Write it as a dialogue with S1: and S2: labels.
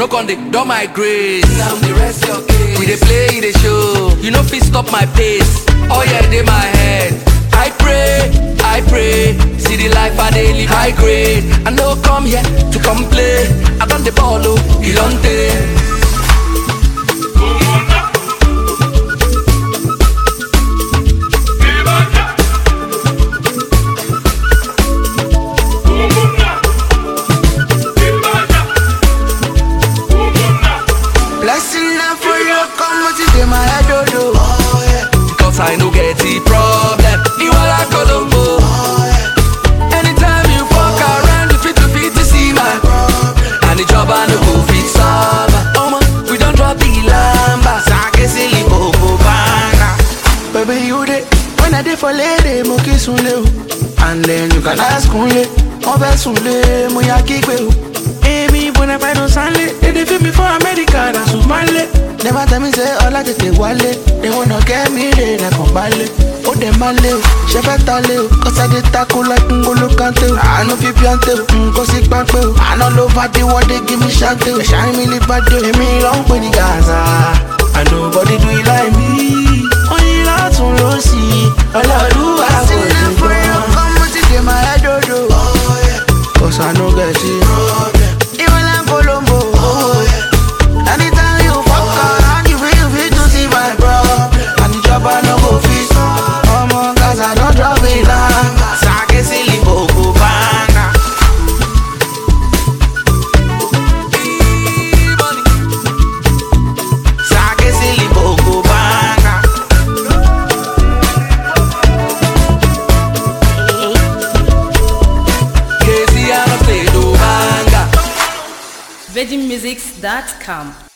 S1: no con dey don my grace. Now the rest your case. We dey play, e dey show. You no fit stop my pace. Oh yeah, dey my head. I pray, I pray. See the life I dey live high grade. I no come here to complain. I don dey ball o, ilonte.
S2: Blessing na for you, come what is in my head, oh, oh. oh yeah.
S1: Cause I no get the problem. Iwala Colombo. Anytime you fuck around, you fit to fit to see my And the job I no go fit solve. Oh man, we don't drop the lamba.
S2: Sake silly bobo banga. Baby, you dey when I dey for lady, mo kiss unle o. And then you can ask unle, mo fẹ́ sunle, mo ya kígbe o. Èmi bọ̀nà fẹ́ràn sánlé, dédé fi mi fún Amẹ́ríkà náà sùn máa lé. Never tell me say ọlá tètè wálé, they wanna get me re rẹ̀ kàn balẹ̀. Ó dẹ̀ máa lé o, ṣe fẹ́ ta lé o, kọ́sádé tako like ngolo kante o. Àánú fi píọ́ntè o, nǹkan sí pápẹ́ o. Àná ló bá dé wọ́dé gí mi ṣáńtè o. Ẹ̀ṣá mi lè bá dé o, èmi ló ń pè ní Gaza. And nobody do it like me. Oyin látún ló sì, ọlọ́ọ̀lúwa kò sí gbọ́. Cause I no get it. Even like Colombo. Anytime you fuck around, you feel you fit to see my problem. And the job I no go fit. Oh my cause I don't drop it down. Sake silly bobo banga. Sake silly bobo banga.
S1: Casey, I no play no manga.
S3: VeggieMusics.com.